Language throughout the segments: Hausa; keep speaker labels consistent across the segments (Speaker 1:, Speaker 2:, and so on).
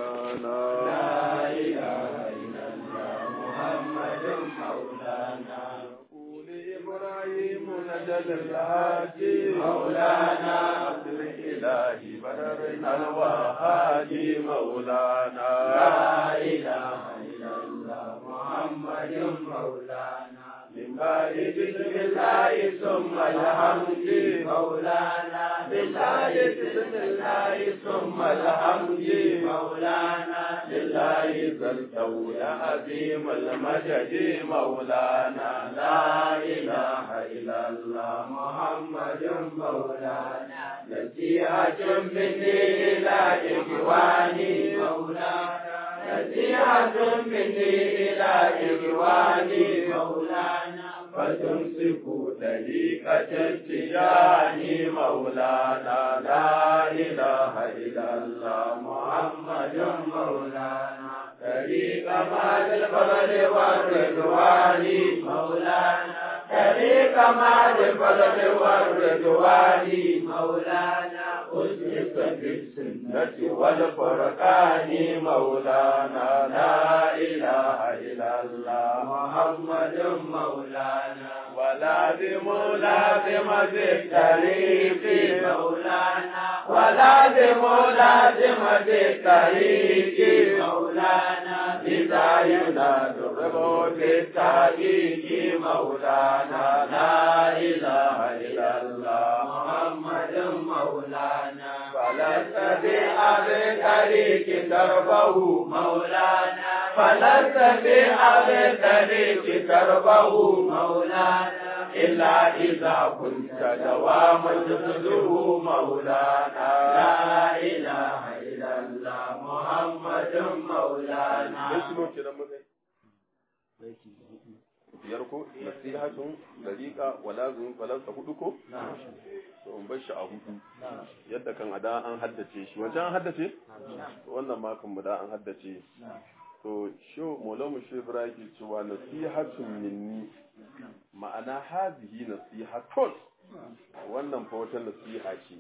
Speaker 1: مولانا
Speaker 2: لا إله إلا الله محمد مولانا
Speaker 1: قول إبراهيم نجد الهادي
Speaker 2: مولانا
Speaker 1: عبد الإله بدرنا الوهادي مولانا
Speaker 2: لا إله إلا الله محمد مولانا
Speaker 1: من بعد
Speaker 2: بسم الله ثم الحمد مولانا بالله بسم الله ثم الحمد مولانا
Speaker 1: لله ذا الطول عظيم المجد مولانا لا إله إلا الله
Speaker 2: محمد مولانا نصيحة مني إلى إخواني مولانا نصيحة مني إلى إخواني مولانا
Speaker 1: فتمسكوا طريقة التجاني مولانا لا إله إلا الله محمد
Speaker 2: مولانا طريق مال الفضل والرضوان مولانا طريق مال الفضل والرضوان مولانا أسلك بالسنة
Speaker 1: والفرقان مولانا لا إله إلا الله
Speaker 2: محمد مولانا
Speaker 1: ولازم لازم بالطريق
Speaker 2: مولانا ولازم لازم بالطريق مولانا
Speaker 1: إذا ينادى الرب بالتحقيق مولانا لا إله إلا الله
Speaker 2: محمد مولانا
Speaker 1: فلست بأبي طريق تربه
Speaker 2: مولانا
Speaker 1: فلست بأبي طريق تربه
Speaker 2: مولانا
Speaker 1: إلا إذا كنت دواما تتلوه مولانا
Speaker 2: لا إله إلا الله محمد مولانا
Speaker 1: biyar ko nasihatun dariqa wala zun falansa hudu ko to in bar shi a hudu yadda kan ada an haddace shi wancan an haddace wannan ma kan mu da an haddace to sho molamu shi ibrahim cewa nasihatun minni ma'ana hazihi nasihatun wannan fa wata nasiha ce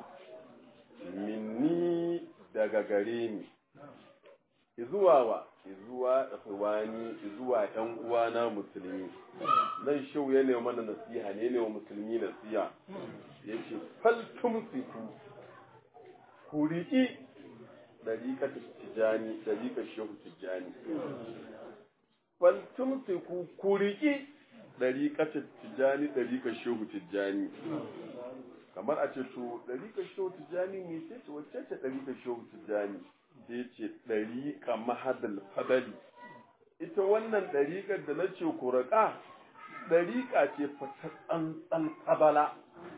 Speaker 1: minni daga gare ni izuwa wa izuwa ikhwani izuwa yan uwana musulmi nan shau ya ne mana nasiha ne ne wa musulmi nasiha yace fal tumsiku ku riƙi dariƙar tijani dariƙar shehu tijani fal tumsiku ku riƙi dariƙar tijani dariƙar shehu tijani kamar a ce to dariƙar shehu tijani me ce ce wacce ce dariƙar shehu tijani sai ce ɗariƙa mahadal fadali ita wannan ɗariƙar da na ce ku raƙa ɗariƙa ce fata tsantsan fabala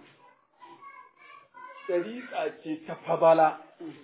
Speaker 1: ɗariƙa ce ta fabala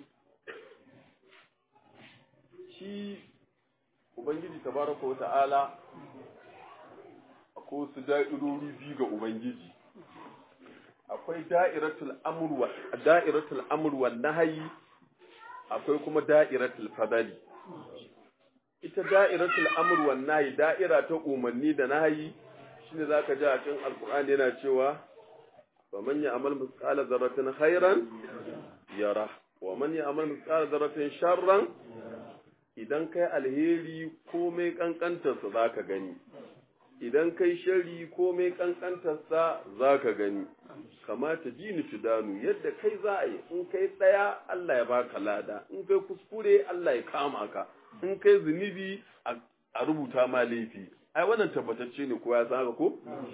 Speaker 1: shi ubangiji tabaraka wa ta'ala akwai su da'irori biyu ga ubangiji akwai da'iratul amr wa da'iratul amr wa nahyi akwai kuma da'iratul fadali ita da'iratul amr wan nahi da'ira ta umarni da nahi shine zaka ji a cikin alqur'ani yana cewa wa man ya'mal mithqala dharratin khairan yara wa man ya'mal mithqala dharratin sharran idan kai alheri komai kankantarsa zaka gani idan kai shari komai kankantarsa zaka gani kamata jini tudanu yadda kai za a yi in kai tsaya Allah ya baka lada in kai kuskure Allah ya kama ka in kai zunubi a rubuta ma laifi ai wannan tabbatacce ne ko ya san ko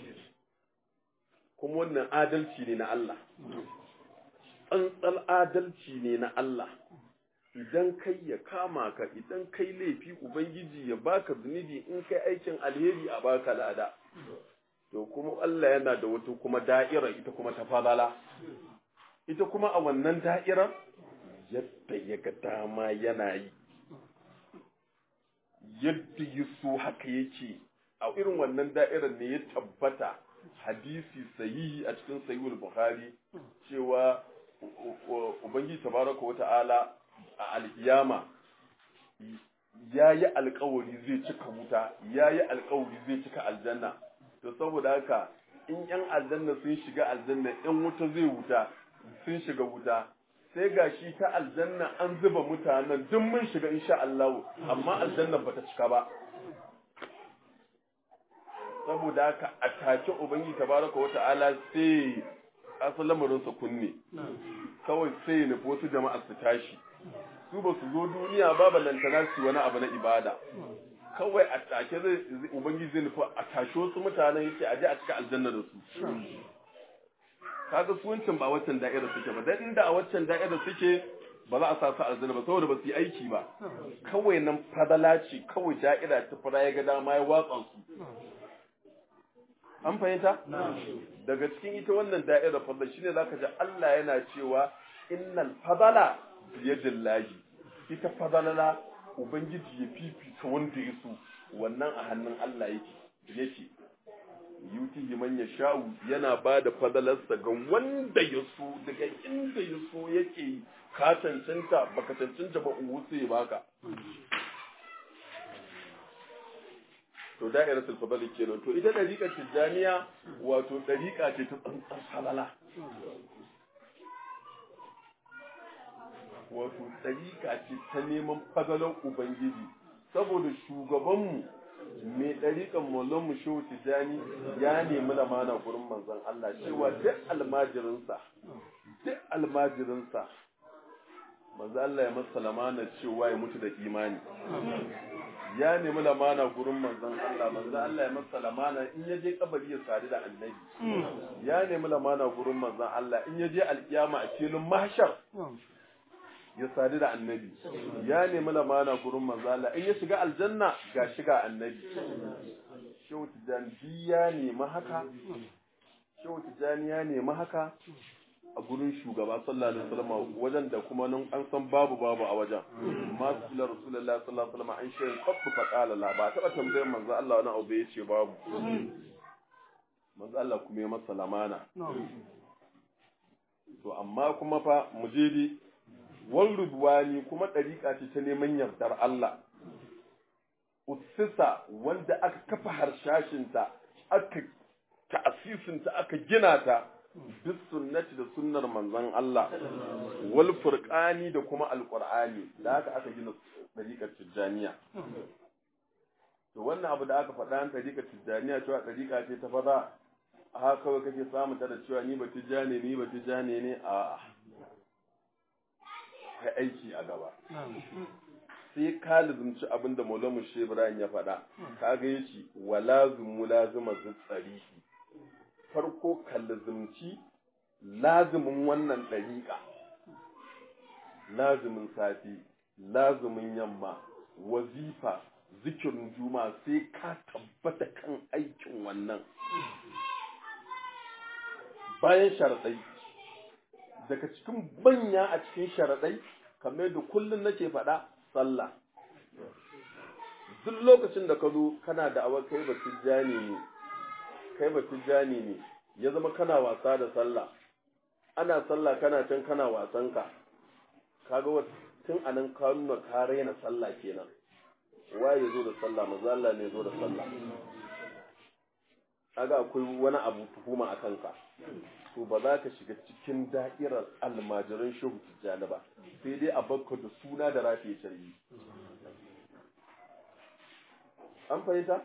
Speaker 1: kuma wannan adalci ne na Allah tsantsar adalci ne na Allah idan kai ya kama ka idan kai laifi ubangiji ya baka zunubi in kai aikin alheri a baka lada to kuma Allah yana da wata kuma da'ira ita kuma ta falala ita kuma a wannan da'irar yadda ya ga dama yana yi yadda ya so haka yake a irin wannan da'irar ne ya tabbata hadisi sahihi a cikin sahihul bukhari cewa ubangiji tabaraka wata'ala a alkiyama ya yi alkawari zai cika wuta ya yi alkawari zai cika aljanna to saboda haka in yan aljanna sun shiga aljanna yan wuta zai wuta sun shiga wuta sai ga shi ta aljanna an zuba mutanen duk mun shiga insha Allah amma aljanna bata cika ba saboda haka a take ubangi tabaraka wa ta'ala sai asalin lamarin sa kunne kawai sai ya nufi wasu jama'a su tashi su ba su zo duniya ba ballantana su wani abu na ibada kawai a take zai ubangiji zai nufi a tashi wasu mutanen yace a je a cika aljanna da su kaga su wancan ba waccan da'ira suke ba dan inda a waccan da'ira suke ba za a sa su aljanna ba saboda ba su yi aiki ba kawai nan fadala ce kawai da'ira ta fara ya ga dama ya watsa su an fahimta daga cikin ita wannan da'ira fadla shine zaka ji Allah yana cewa innal fadala biyadillahi ita fadalala ubangiji ya fifita wanda ya so wannan a hannun Allah yake yake yutihi man yasha'u yana ba da fadalarsa ga wanda ya so daga inda ya so yake ka cancanta baka cancanta ba uwu sai baka to da'iratul fadl kenan to ita dariƙar tijaniya wato dariƙa ce ta tsantsan halala wato dariƙa ce ta neman fadalar ubangiji saboda shugabanmu mai ɗariƙan mu shehu tijani ya nemi lamana gurin manzon Allah cewa duk almajirinsa duk almajirinsa manzon Allah ya masa lamana cewa ya mutu da imani ya nemi lamana gurin manzon Allah manzon Allah ya masa lamana in ya je kabari ya sadu da annabi ya nemi lamana gurin manzon Allah in ya je alkiyama a filin mahshar ya sadu da annabi ya nemi lamana gurin manzo Allah in ya shiga aljanna ga shiga annabi shehu tijani ya nemi haka shehu tijani ya nemi haka a gurin shugaba sallallahu alaihi wasallam wajen da kuma nan an san babu babu a wajen ma sallallahu rasulullahi sallallahu alaihi wasallam an shi kafu fa qala la ba taba tambayar manzo Allah wani abu yace babu manzo Allah kuma ya masa lamana to amma kuma fa mujidi wal rudwani kuma ɗariƙa ce ta neman yardar Allah ussisa wanda aka kafa harshashinta aka ta'asisinta aka gina ta duk sunnati da sunnar manzon Allah wal furqani da kuma alqur'ani da haka aka gina ɗariƙar tijjaniya to wannan abu da aka faɗa an ɗariƙar tijjaniya cewa ɗariƙa ce ta fada haka kawai kake samu ta da cewa ni ba tijjani ni ba tijjani ne a'a kai aiki a gaba sai ka lizumci abin da maulamu shi ibrahim ya faɗa ka ga yace wa lazimu lazima tsarihi farko ka lizumci lazimin wannan ɗariƙa lazimin safi lazimin yamma wazifa zikirin juma sai ka tabbata kan aikin wannan bayan sharaɗai daga cikin banya a cikin sharaɗai kamar da kullum nake faɗa sallah duk lokacin da ka zo kana da awa kai batun jani ne kai batun jani ne ya zama kana wasa da sallah ana sallah kana can kana wasan ka kaga tun anan ka nuna ka raina sallah kenan waye zo da sallah maza Allah ne zo da sallah kaga akwai wani abu tuhuma a kanka to ba za ka shiga cikin da'irar almajiran shehu tijjani ba sai dai a bakka da suna da rafi shari'i an fahimta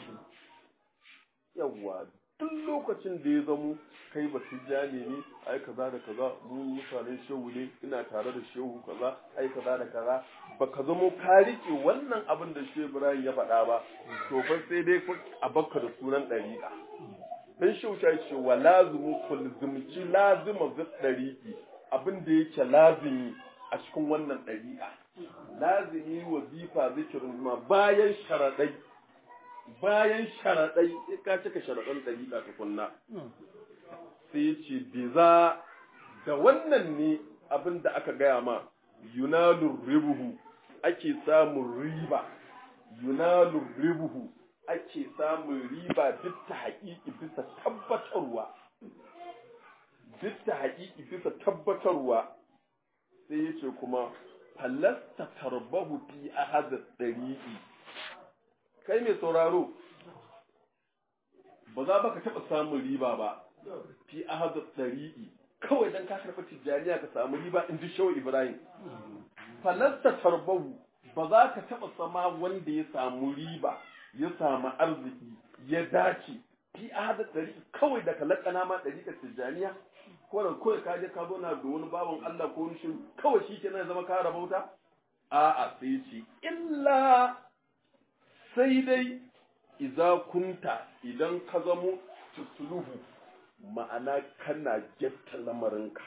Speaker 1: yawwa duk lokacin da ya zamo kai ba tijjani ne ai kaza da kaza mu mutanen shehu ne ina tare da shehu kaza ai kaza da kaza ba ka zamo ka rike wannan abin da shehu ibrahim ya faɗa ba to fa sai dai a bakka da sunan ɗariƙa dan shauta ce wa lazimu kulzumci lazima zai ɗariƙi abin da yake lazimi a cikin wannan ɗariƙa lazimi wazifa zikirin ma bayan sharaɗai bayan sharaɗai sai ka cika sharaɗan ɗariƙa tukunna sai ya ce biza da wannan ne abin da aka gaya ma yunalur ribuhu ake samun riba yunalur ribuhu ake samun riba duk ta haƙiƙi bisa tabbatarwa duk ta haƙiƙi bisa tabbatarwa sai ya ce kuma falasta tarbahu fi ahadar ɗariƙi kai mai sauraro ba za ba ka taɓa samun riba ba fi ahadar ɗariƙi kawai dan ka karɓi tijjaniya ka samu riba in ji shehu ibrahim falasta tarbahu ba za ka taɓa sama wanda ya samu riba ya samu arziki ya dace fi ahada ɗari kawai da ka laƙana ma ɗari ka tijjaniya ko da kawai ka je ka zo na da wani bawan Allah ko wani shiru kawai shi kenan ya zama ka rabauta a'a sai ce illa sai dai iza kunta idan ka zamo tusuluhu ma'ana kana getta lamarinka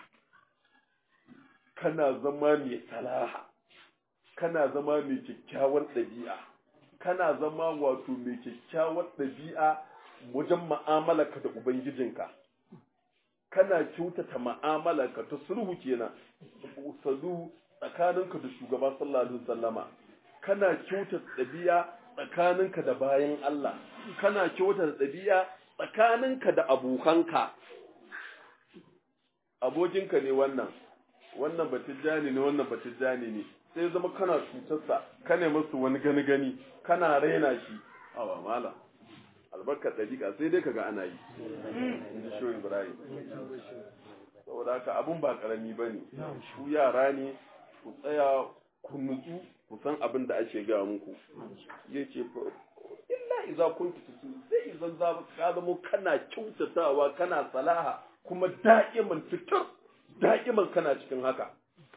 Speaker 1: kana zama mai salaha kana zama mai kyakkyawar ɗabi'a kana zama wato mai kyakkyawar ɗabi'a wajen ma'amalarka da ubangijinka kana kyautata ma'amalarka ta sulhu kenan salu tsakaninka da shugaba sallallahu alaihi wasallama kana kyautata ɗabi'a tsakaninka da bayan Allah kana kyautata ɗabi'a tsakaninka da abokanka abokinka ne wannan wannan batijjani ne wannan batijjani ne sai zama kana cutarsa ka ne masu wani gani gani kana raina shi awa mala albarkar ɗabi'a sai dai kaga ana yi in ji shoyi ibrahim saboda haka abun ba karami ba ne ku yara ne ku tsaya ku nutsu ku san abin da ake gaya muku ya ce illa iza kun tutu sai izan za ka zama kana kyautatawa kana salaha kuma da'iman fitar da'iman kana cikin haka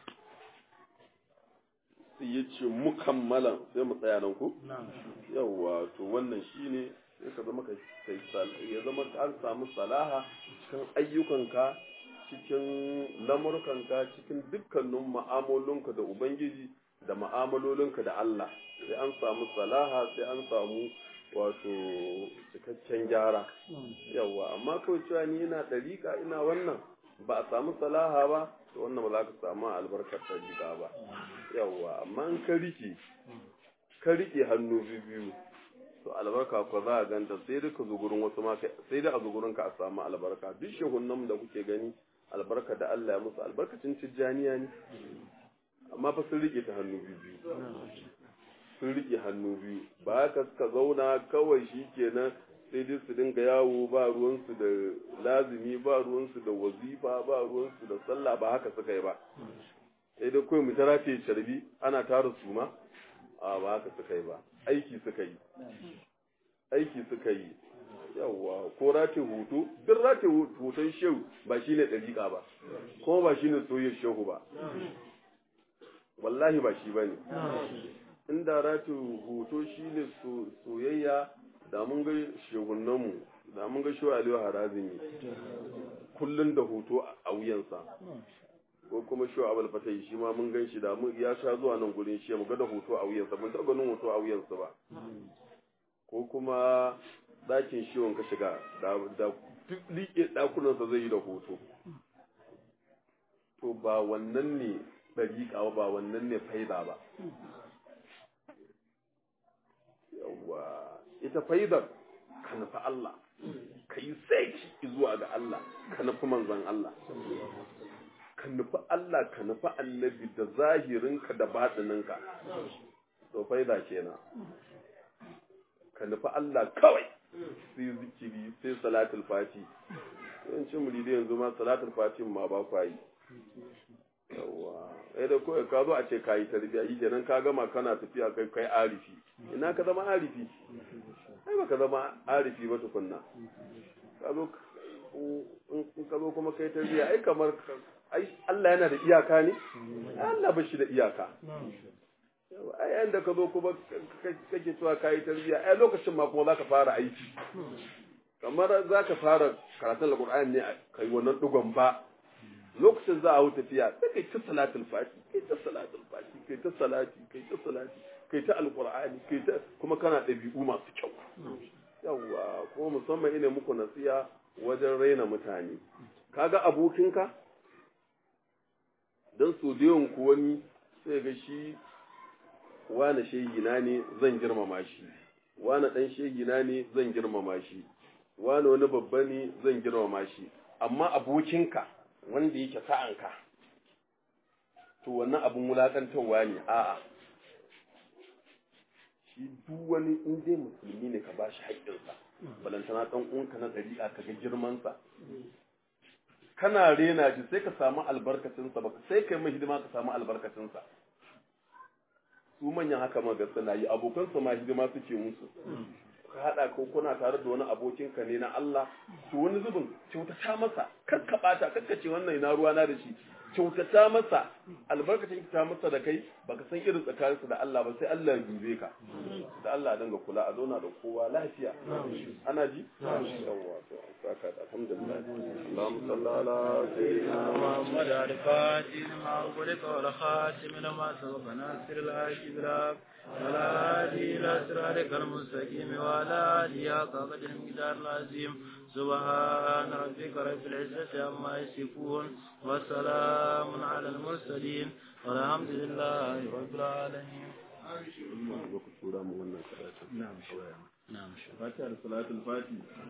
Speaker 1: sai ya ce mukammalan sai mu tsaya nan ku yawwa to wannan shine sai ka zama kai ya zama an samu salaha cikin ayyukanka cikin lamurkanka cikin dukkanin ma'amalolinka da ubangiji da ma'amalolinka da Allah sai an samu salaha sai an samu wato cikakken gyara yawwa amma kawai cewa ni ina ɗariƙa ina wannan ba a samu salaha ba to wannan ba za ka samu albarkar ɗariƙa ba yawwa amma in ka rike ka rike hannu biyu to albarka ko za a ganta sai dai ka zo gurin wasu ma sai dai a zo gurin ka a samu albarka duk shehunan da kuke gani albarka da Allah ya musu albarkacin tijjaniya ne amma fa sun rike ta hannu biyu sun rike hannu biyu ba haka suka zauna kawai shi kenan sai dai su dinga yawo ba ruwansu da lazimi ba ruwansu da wazifa ba ruwansu da sallah ba haka suka yi ba sai dai kawai mu tara ce carbi ana tara su ma a ba haka suka yi ba aiki suka yi aiki suka yi yawwa ko rate hoto duk rate hoton shehu ba shi ne ɗariƙa ba kuma ba shi ne soyayyar shehu ba wallahi ba shi ba ne inda rate hoto shi ne soyayya da mun ga shehunanmu da mun ga shehu aliyu harazimi kullum da hoto a wuyansa ko kuma shi abul fatai shi ma mun gan shi da mun ya sha zuwa nan gurin shi mu ga da hoto a wuyansa mun taɓa ganin hoto a wuyansa ba ko kuma ɗakin shiwon ka shiga da duk liƙe ɗakunansa zai yi da hoto to ba wannan ne ɗariƙa ba wannan ne faida ba yawwa ita faidar ka nufi Allah ka yi sai zuwa ga Allah ka nufi manzan Allah ka nufi Allah ka nufi annabi da zahirinka da baɗininka to faida kenan ka nufi Allah kawai sai zikiri sai salatul fati yawancin muridi yanzu ma salatul fati ma ba kwa yi yawa ai da kawai ka zo a ce ka yi tarbiya yi kenan ka gama kana tafiya kai kai arifi ina ka zama arifi ai ba ka zama arifi ba tukunna ka zo in ka zo kuma kai tarbiya ai kamar ai Allah yana da iyaka ne Allah ba shi da iyaka a yayin da ka zo kuma kake cewa ka yi tarbiyya a lokacin ma kuma za ka fara aiki kamar za ka fara karatun alƙur'ani ne ka yi wannan ɗigon ba lokacin za a hau tafiya sai kai ta salatul fati kai ta salatul fati kai ta salati kai ta salati kai ta alƙur'ani kai ta kuma kana ɗabi'u masu kyau yawwa kuma musamman ina muku nasiya wajen raina mutane kaga abokinka don so da yawan ku wani sai ga shi wane shegina ne zan girmama shi wane ɗan shegina ne zan girmama shi wane wani babba ne zan girmama shi amma abokinka wanda yake sa'anka to wannan abin wulaƙantarwa ne a'a shi duk wani in dai musulmi ne ka ba shi haƙƙinsa balantana ɗan uwanka na ɗari'a ka ga girmansa kana rena shi sai ka samu albarkacinsa ba sai kai mai hidima ka samu albarkacinsa su manyan haka ma ga suna yi abokansa ma hidima suke musu ka haɗa ko kuna tare da wani abokinka ne na Allah to wani zubin kyautata masa kar ka bata kar ka ce wannan ina ruwa na da shi kyautata masa albarkacin ta masa da kai baka san irin tsakaninsa da Allah ba sai Allah ya dube ka da Allah ya dinga kula a zauna da kowa lafiya ana ji yawwa to saka da alhamdulillah Allahumma salli ala sayyidina
Speaker 3: محمد الفاتح لما أغلق والخاتم لما سبق ناصر الحق بالحق ولا هادي إلى صراطك المستقيم وعلى آله حق قدر المقدار العظيم سبحان ربك رب العزة عما يصفون وسلام على المرسلين والحمد لله رب العالمين
Speaker 1: ku tura mu wannan karatu
Speaker 3: نعم شوية نعم شوية
Speaker 1: fatiha da salatul fati